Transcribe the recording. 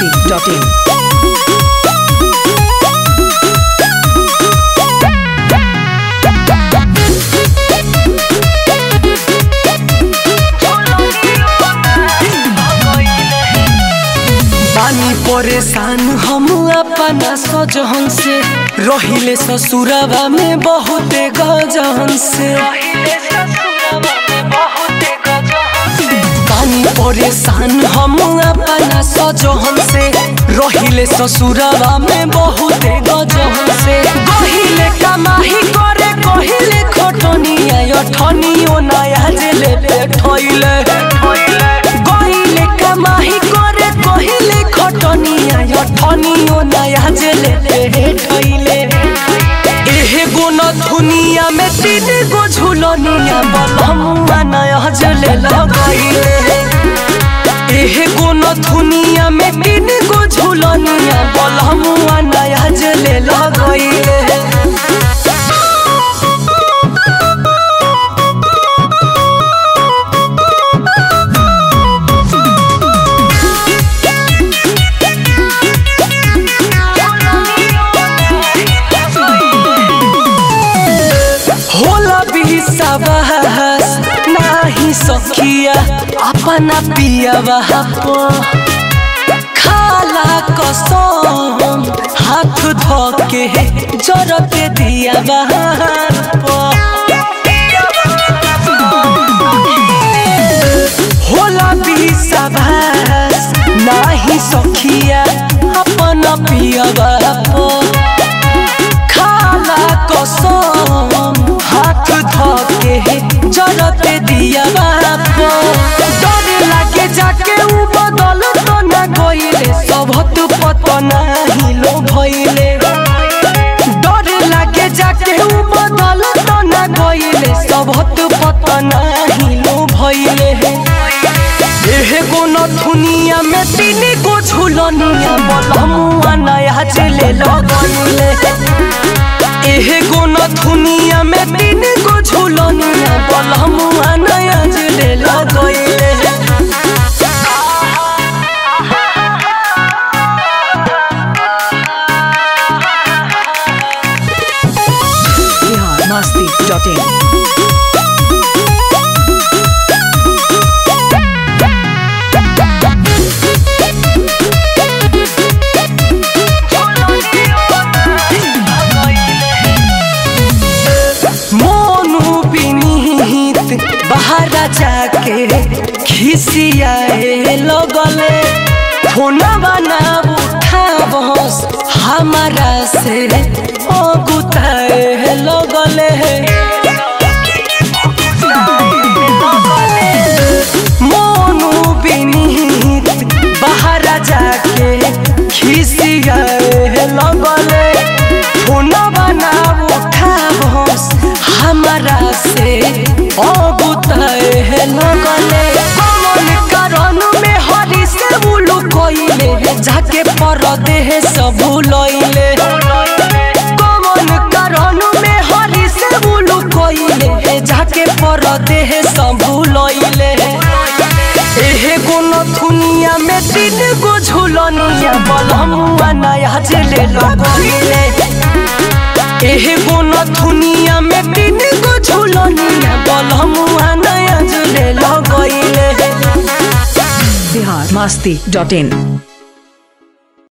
biharmasti.in बानी परेशान हम अपना सजहन से रहिले ससुरवा में बहुते गजहन से बानी परेशान हम अपना सजहन से रहिले ससुरवा में बहुते गजहन से गहिले कमाही करे कहिले खटनिया अठनियो नया जेले पे ठोइले गहिले कमाही करे कहिले खटनिया अठनियो नया जेले पे ठोइले एहे गो न दुनिया में तीन गो झुलनिया बलमुआ नया जेले लगाइले एहे गो न दुनिया में तीन गो झुलनिया बलमुआ नया जेले लगाइले होला भी सबहस नाही सखिया अपना पिया बहापो खाला कसम हाथ धोके जरते दिया बहापो होला भी सबहस नाही सखिया अपना पिया बहापो खाला कसम हाथ धोके जरते दिया बाप डर लागे जाके उ बदल तो ना गइले सबत पतना हिलो भइले डर लागे जाके उ बदल तो ना गइले सबत पतना हिलो भइले एहे गो न दुनिया में तीन गो झुलनिया बलमुआ नया चले लगइले एहे गो न दुनिया में तीन गो झुलनिया बलमुआ नया चले लगइले biharmasti.in मोनू विनीत बाहर जाके खिसियाए लगले फोनवा ना उठा बस हमारा से अगुताए लगले मोनू विनीत बाहर जाके खिसियाए लगले फोनवा ना उठा बस हमारा से अगुताए लगले कमल कारण में हरी से बुलू कइले जाके परदेह सब लइले कमल कारण में हरी से बुलू कइले जाके परदेह सब लइले एहे गो न दुनिया में तीन गो झुलनिया बलमुआ नया जेले लगइले एहे गो न दुनिया में तीन गो झुलनिया बलमुआ नया जेले लगइले biharmasti.in